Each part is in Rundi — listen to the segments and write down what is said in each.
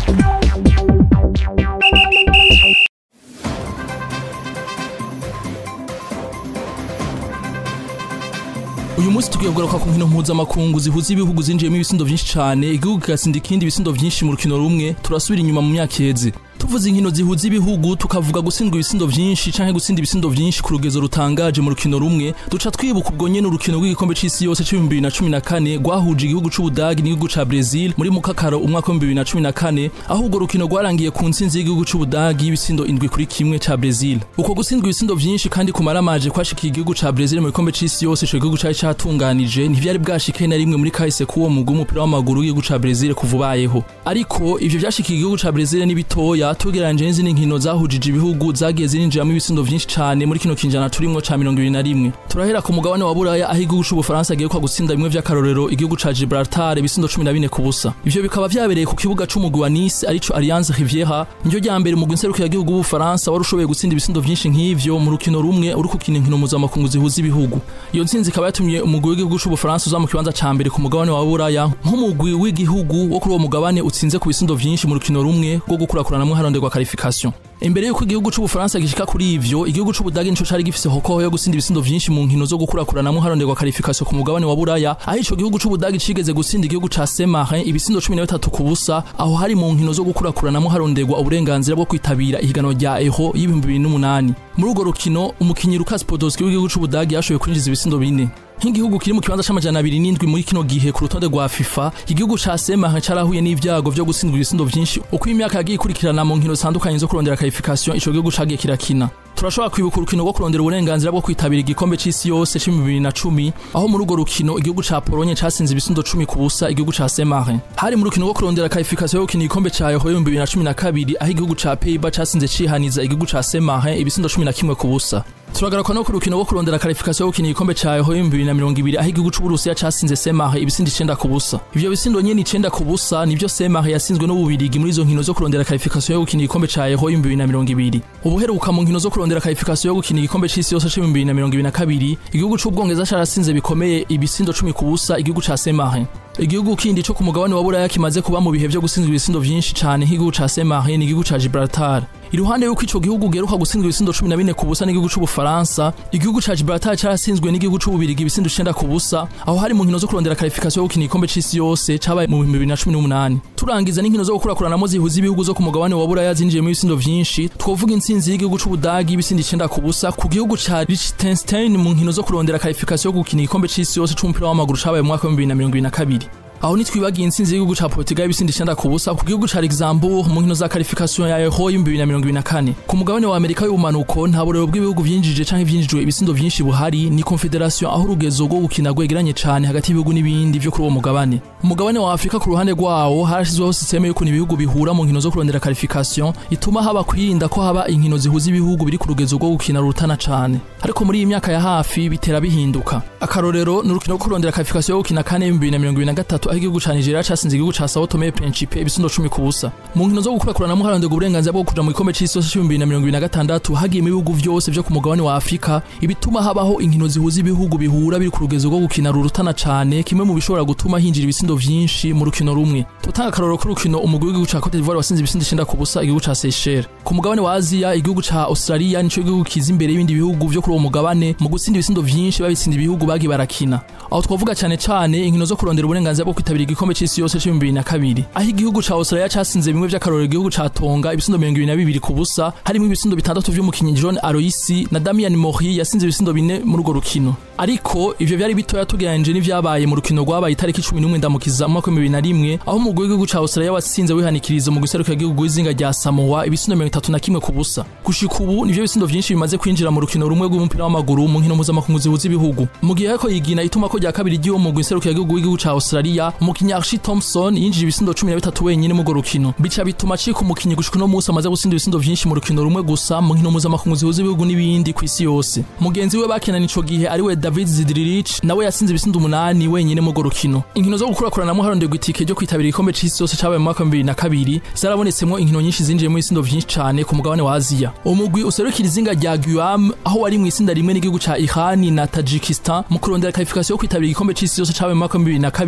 uyu munsi tugiye kugaruka ku nkino mpuzamakungu zihuza ibihugu zinjiyemo ibisindo vyinshi cane igihugu kigatsinda ikindi ibisindo vyinshi mu rukino rumwe turasubira inyuma mu myaka iheze tuvuze inkino zihuza ibihugu tukavuga gutsindwa ibisindo vyinshi canke gutsinda ibisindo vyinshi ku rugezo rutangaje mu rukino rumwe duca twibuka ubwo nyene urukino rw'igikombe c'isi yose c'ibihumbi bibiri na cumi na kane rwahuje igihugu c'ubudagi n'igihugu ca Brazil muri mukakaro umwaka w'ibihumbi bibiri na cumi na kane aho urwo rukino rwarangiye ku ntsinzi y'igihugu c'ubudagi y'ibisindo indwi kuri kimwe ca Brazil uko gutsindwa ibisindo vyinshi kandi kumaramaje kwashikiye igihugu ca Brazil mu gikombe c'isi yose ico gihugu cari catunganije ntivyari bwashike na rimwe muri kahise k'uwo mugwi w'umupira w'amaguru w'igihugu ca Brazil kuva ubayeho ariko ivyo vyashikiye igihugu ca Brazil ni bitoya tugereranyije n'izindi nkino zahujije ibihugu zagiye zirinjiramo ibisindo vyinshi cane muri kino kinjana turimwo ca mirongo ibiri na rimwe turahera ku mugabane wa buraya aho igihugu c'ubufaransa giheruka gutsinda bimwe vy'akarorero igihugu ca Gibraltar ibisindo cumi na bine ku busa ivyo bikaba vyabereye ku kibuga c'umugwi wa Nice arico Alliance Riviera niryo rya mbere umugwi nserukiragihugu w'ubufaransa wari ushoboye gutsinda ibisindo vyinshi nk'ivyo mu rukino rumwe uri gukina inkino mpuzamakungu zihuza ibihugu iyo ntsinzi ikaba yatumye umugwi w'igihugu c'ubufaransa uza mu kibanza ca mbere ku mugabane wa buraya nk'umugwi w'igihugu wo kuri uwo mugabane utsinze ku bisindo vyinshi mu rukino rumwe rwo gukurakuranamwo haronderwa qualification imbere yuko igihugu c'ubufaransa gishika kuri ivyo igihugu c'ubudagi nico cari gifise hokoho yo gutsinda ibisindo vyinshi mu nkino zo gukurakuranamwo haronderwa qualification ku mugabane wa buraya aho ico gihugu c'ubudagi cigeze gutsinda igihugu ca Saint-Marin ibisindo cumi na bitatu ku busa aho hari mu nkino zo gukurakuranamwo haronderwa uburenganzira bwo kwitabira ihiganwa rya Euro y'ibihumbi bibiri n'umunani muri urwo rukino umukinyi Lukas Podolski w'igihugu c'ubudagi yashoboye kwinjiza ibisindo bine nk'igihugu kiri mu kibanza c'amajana abiri n'indwi muri kino gihe ku rutonde rwa FIFA igihugu ca Saint-Marin carahuye n'ivyago vyo gutsindwa ibisindo vyinshi uko imyaka yagiye ikurikirana mu nkino zitandukanye zo kurondera qualification ico gihugu cagiye kirakina turashobora kwibuka urukino rwo kurondera uburenganzira bwo kwitabira igikombe c'isi yose c'ibihumbi bibiri na cumi aho muri urwo rukino igihugu ca Polonye casinze ibisindo cumi ku busa igihugu ca Saint-Marin hari mu rukino rwo kurondera qualification yo gukina igikombe ca Euro y'ibihumbi bibiri na cumi na kabiri aho igihugu ca Pays-Bas casinze cihaniza igihugu ca Saint-Marin ibisindo cumi na kimwe ku busa turagaruka no ku rukino rwo kurondera qualification yo gukina igikombe ca Euro y'ibihumbi bibiri na mirongo ibiri aho igihugu c'Uburusiya casinze Saint-Marin ibisindo icenda ku busa ivyo bisindo nyene icenda ku busa nivyo Saint-Marin yasinzwe n'ububirigi muri izo nkino zo kurondera qualification yo gukina igikombe ca Euro y'ibihumbi bibiri na mirongo ibiri ubuheruka mu nkino zo kurondera qualification yo gukina igikombe c'isi yose c'ibihumbi bibiri na mirongo ibiri na kabiri igihugu c'ubwongereza carasinze bikomeye ibisindo cumi ku busa igihugu ca Saint-Marin igihugu kindi co ku mugabane wa buraya kimaze kuba mu bihe vyo gutsindwa ibisindo vyinshi cane nk'igihugu ca Saint-Marin n'igihugu ca Gibraltar iruhande yuko ico gihugu geruka gutsindwa ibisindo cumi na bine ku busa n'igihugu c'ubufaransa igihugu ca Gibraltar carasinzwe n'igihugu c'ububirigi ibisindo icenda ku busa aho hari mu nkino zo kurondera qualification yo gukina igikombe c'isi yose cabaye mu bihumbi bibiri na cumi n'umunani turangiza n'inkino zo gukurakuranamo zihuza ibihugu zo ku mugabane wa buraya zinjiyemo ibisindo vyinshi twovuga intsinzi y'igihugu c'ubudagi ibisindo icenda ku busa ku gihugu ca Liechtenstein mu nkino zo kurondera qualification yo gukina igikombe c'isi yose c'umupira w'amaguru cabaye mu mwaka wa 2022 aho nitwibagiye intsinzi y'igihugu ca Portugal ibisindi icenda ku busa ku gihugu ca Luxembourg mu nkino za qualification ya Euro y'ibihumbi bibiri na mirongo ibiri na kane ku mugabane wa Amerika y'ubumanuko nta burero bw'ibihugu vyinjije canke vyinjijwe ibisindo vyinshi buhari ni confederation aho urugezo rwo gukina rwegeranye cane hagati y'ibihugu n'ibindi vyo kuri uwo mugabane umugabane wa Afrika ku ruhande rwawo harashizweho systeme y'ukuntu ibihugu bihura mu nkino zo kurondera qualification ituma haba kwirinda ko haba inkino zihuza ibihugu biri ku rugezo rwo gukina rurutana cane ariko muri iyi myaka ya hafi bitera bihinduka akarorero ni urukino rwo kurondera qualification yo gukina kane y'ibihumbi bibiri na mirongo ibiri na gatatu aho igihugu ca Nigeria casinze igihugu ca Sao Tome et Principe ibisindo cumi ku busa mu nkino zo gukurakuranamwo haronderwa uburenganzira bwo kuja mu gikombe c'isi yose c'ibihumbi bibiri na mirongo ibiri na gatandatu hagiyemo ibihugu vyose vyo ku mugabane wa Afrika ibituma habaho inkino zihuza ibihugu bihura biri ku rugezo rwo gukina rurutana cane kimwe mu bishobora gutuma hinjira ibisindo vyinshi mu rukino rumwe tutanga akarorero k'urukino umugwi w'igihugu ca Cote d'Ivoire wasinze ibisindo icenda ku busa igihugu ca Seychelles ku mugabane wa Aziya igihugu ca Australia nico gihugu kiza imbere y'ibindi bihugu vyo kuri uwo mugabane mu gutsinda ibisindo vyinshi babitsinda ibihugu bagiye barakina aho twavuga cane cane inkino zo kurondera uburenganzira bwo kwitabira igikombe c'isi yose c'ibihumbi bibiri na kabiri aho igihugu ca Australia casinze bimwe vy'akarorero igihugu ca Tonga ibisindo mirongo ibiri na bibiri ku busa harimo ibisindo bitandatu vy'umukinyi John Aloisi na Damian Mori yasinze ibisindo bine muri urwo rukino ariko ivyo vyari bitoya tugereranyije n'ivyabaye mu rukino rwabaye itariki cumi n'umwe ndamukiza mu mwaka w'ibihumbi bibiri na rimwe aho umugwi w'igihugu ca Australia watsinze wihanikiriza mu guserukira igihugu w'izinga rya Samoa ibisindo mirongo itatu na kimwe ku busa gushika ubu nivyo bisindo vyinshi bimaze kwinjira mu rukino rumwe rw'umupira w'amaguru mu nkino mpuzamakungu zihuza ibihugu mu gihe ariko yigina ituma ko rya kabiri ry'uwo mugwi nserukira igihugu w'igihugu ca Australia umukinyi Archie Thompson yinjije ibisindo cumi na bitatu wenyine mu rukino bica bituma acika umukinyi gushika uno munsi amaze gutsinda ibisindo vyinshi mu rukino rumwe gusa mu nkino mpuzamakungu zihuza ibihugu n'ibindi ku isi yose mugenzi we bakinana ico gihe ari we David Zidrilic nawe yatsinze ibisindo umunani wenyine mu rukino inkino zo gukurakuranamwo haronderwa itike ryo kwitabira igikombe c'isi yose cabaye mu mwaka wa bibiri na kabiri zarabonetsemwo inkino nyinshi zinjiyemo ibisindo vyinshi cane ku mugabane wa Aziya umugwi userukira izinga rya Guam aho wari mw'isinda rimwe n'igihugu ca Iran na Tajikistan mu kurondera qualification yo kwitabira igikombe c'isi yose cabaye mu mwaka wa bibiri na kabiri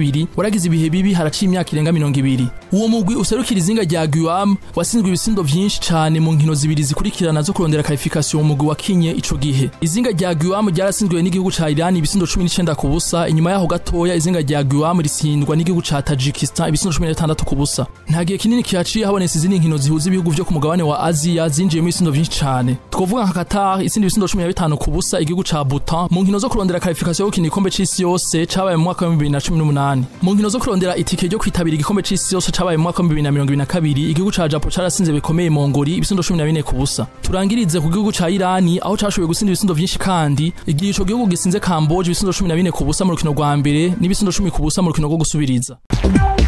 yaragize ibihe bibi haraciye imyaka irenga mirongo ibiri uwo mugwi userukira izinga rya Guam wasinzwe ibisindo vyinshi cane mu nkino zibiri zikurikirana zo kurondera qualification mu mugwi wakinye ico gihe izinga rya Guam ryarasinzwe n'igihugu ca Iran ibisindo 19 ku busa inyuma yaho gatoya izinga rya Guam risindwa n'igihugu ca Tajikistan ibisindo 16 ku busa nta gihe kinini kihaciye habonetse izindi nkino zihuza ibihugu vyo ku mugabane wa Aziya zinjiyemo ibisindo vyinshi cane twovuga nka Qatar isindi ibisindo 15 ku busa igihugu ca Bhutan mu nkino zo kurondera qualification yo gukina igikombe c'isi yose cabaye mu mwaka wa 2018 mu nkino zo kurondera itike ryo kwitabira igikombe c'isi yose cabaye mu mwaka wa 2022 igihugu ca Japan carasinze bikomeye Mongoli ibisindo 14 ku busa turangirize ku gihugu ca Irani aho cashoboye gusinda ibisindo vyinshi kandi igihe ico gihugu gisinze Cambodia ibisindo 14 ku busa mu rukino rwa mbere n'ibisindo 10 ku busa mu rukino rwo gusubiriza